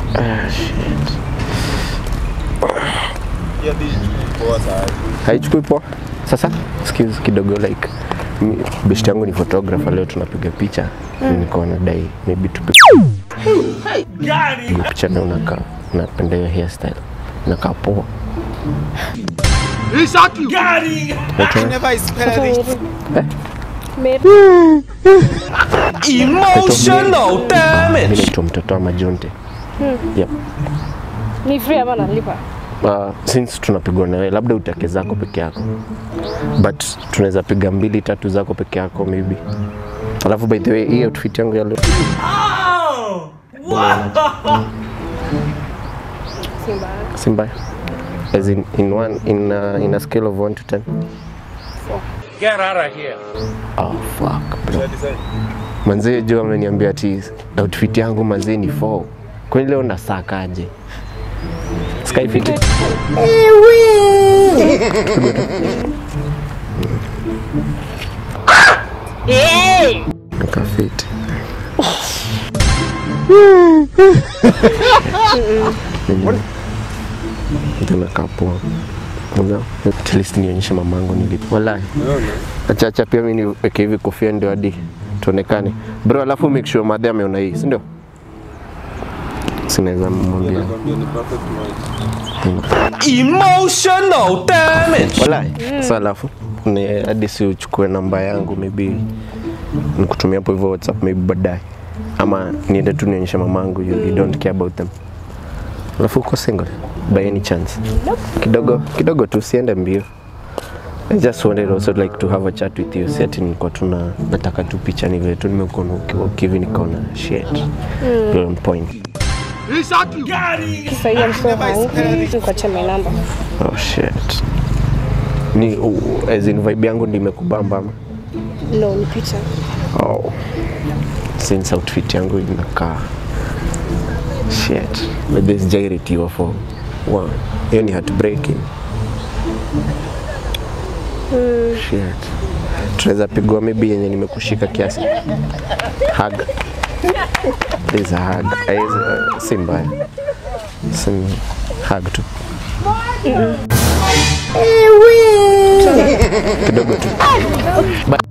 Ah, shit. Hiyo hadi poa sana. haichukui poa sasa excuse kidogo like mi- best yangu ni photographer leo tunapiga picha niko nadai maybe tupige picha na unakaa napenda hiyo hairstyle nakaa poa I never expected it. Mary. Emotional damage. mi naitwa mtoto wa majonte yep. Ni free ama nalipa? uh, since tunapigwa na wewe labda utake zako peke yako but tunaweza piga mbili tatu zako peke yako maybe alafu by the way hii outfit yangu ya leo Si mbaya. si mbaya as in, in, one, in, uh, in a scale of 1 to 10 Get out of here. oh fuck bro Design. manzee juu ameniambia ati outfit yangu manzee ni 4 kwani leo nasakaje skyfit Nikafiti. Ndio nakaa poa. Unajua, At least nionyeshe mamangu nilipo. Wallahi. Acha acha pia mimi niweke hivi kofia ndio hadi tuonekane. Bro, alafu make sure madhe ameona hii, si ndio? Sinaweza mwambia. Nakwambia ni perfect match. Emotional damage. Wallahi. Sasa alafu ni hadi si uchukue namba yangu maybe nikutumia hapo hivyo WhatsApp maybe baadaye. Ama niende tu nionyeshe mamangu you, you don't care about them. Alafu uko single by any chance? Kidogo kidogo tu siende mbio. I just wanted also like to have a chat with you. Si ati nilikuwa tuna nataka tu picha ni vile tu nimekuona ukiwa ukivi nikaona shit. You're on point. Sasa hiyo I'm so hungry. Nikuache my number. Oh shit. Ni uh, as in vibe yangu ndio imekubamba ama? No, ni picha. Oh. Since outfit yangu inakaa shit. Maybe sijairitiwa for one. Hiyo ni heartbreaking. Shit. Tunaweza pigwa maybe yenye nimekushika kiasi. Hug. There's a hug. Haiwezi, uh, si mbaya. Si hug tu. Kidogo tu. Ba-